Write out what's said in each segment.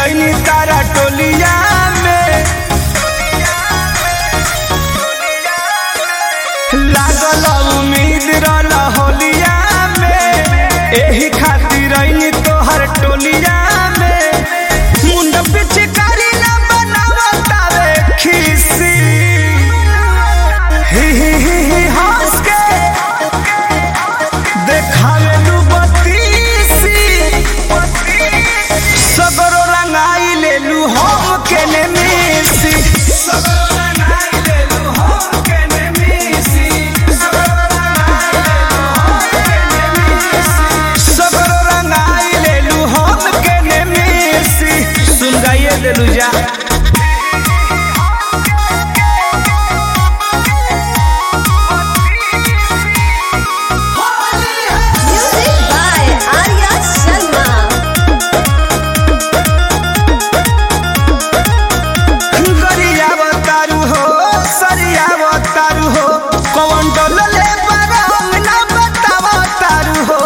रैनी तारा टोलिया में लागल उम्मीद रहल होलिया में एही खातिर रैनी तोहर टोलिया में मुंड पिचकारी ना बनावतावे खीसी ही ही ही ही हंस के देखावे लू बत्तीसी सगरो रंगाई ले लू हम के ने मिसी सगरो रंगाई ले लू हम के ने मिसी सगरो रंगाई ले लू हम के ने मिसी सुन गाइए देलू जा Music by Arya Sharma. गरिया बतारू हो सरिया बतारू हो कौन डोलले बरंग ना बतावतारू हो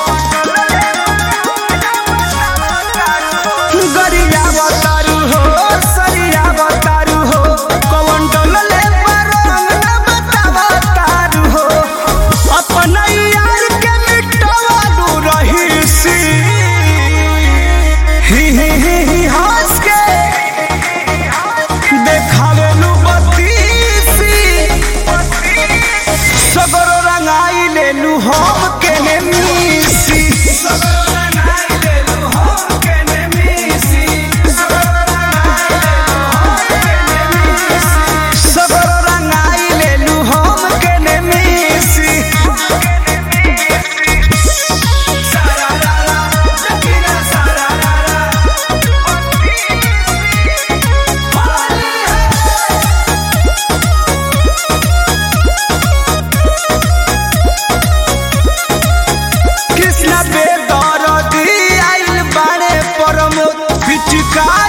गरिया बतारू हो सरिया बतारू हो कौन डोलले बरंग ना बतावतारू हो अपन यार के मिटवालू रहीसी ही ही ही ही हंस के देखावेलू बत्तीसी सगरो रंगाई लेलू हम के ने मिसी सगरो रंगाई लेलू हम के ने मिसी सगरो रंगाई लेलू हम के ने मिसी सारा रारा जकीरा सारा रारा कृष्ण बेदरदी आइल बाड़े परम पिचका